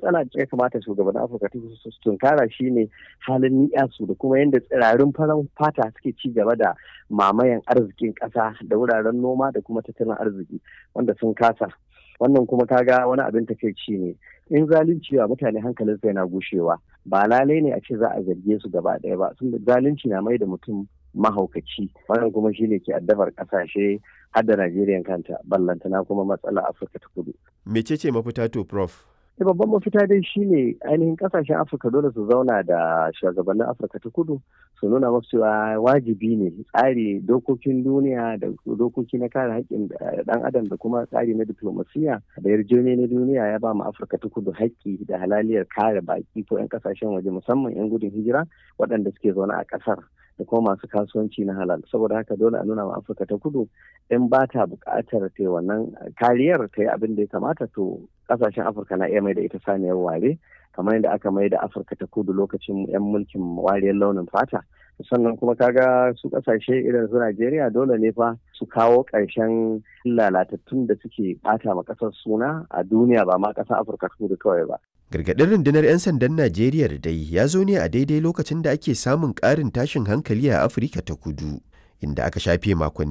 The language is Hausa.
matsala da ya kamata shugaban afirka ta kudu su tunkara shine halin ni'yasu da kuma yadda tsirarin farar fata suke ci gaba da mamayan arzikin ƙasa da wuraren noma da kuma tattalin arziki wanda sun kasa wannan kuma kaga wani abin takaici ne in zalunci wa mutane hankalin sai na gushewa ba lalai ne a ce za a zarge su gaba ɗaya ba sun zalunci na mai da mutum mahaukaci wannan kuma shine ke addabar kasashe har da Najeriya kanta ballantana kuma matsala Afirka ta kudu. Mecece mafita to prof? Da babban mafita dai shine ainihin kasashen Afirka dole su zauna da shugabannin Afirka ta kudu su nuna masu cewa wajibi ne tsari dokokin duniya da dokoki na kare haƙƙin ɗan adam da kuma tsari na diplomasiya da yarjejeniya na duniya ya ba mu Afirka ta kudu haƙƙi da halaliyar kare baƙi ko 'yan kasashen waje musamman 'yan gudun hijira waɗanda suke zaune a ƙasar. da kuma masu kasuwanci na halal saboda haka dole a nuna ma afirka ta kudu in ba ta buƙatar ta wannan kariyar ta yi abin da ya kamata to ƙasashen afirka na iya mai da ita saniyar ware kamar yadda aka mai da afirka ta kudu lokacin yan mulkin wariyar launin fata sannan kuma kaga su kasashe irin su Najeriya dole ne fa su kawo ƙarshen lalatattun da suke ɓata ma ƙasar suna a duniya ba ma ƙasar Afirka ta kudu kawai ba. Gargaɗin rundunar 'yan sandan Najeriya da dai ya zo ne a daidai lokacin da ake samun ƙarin tashin hankali a Afirka ta kudu, inda aka shafe makonni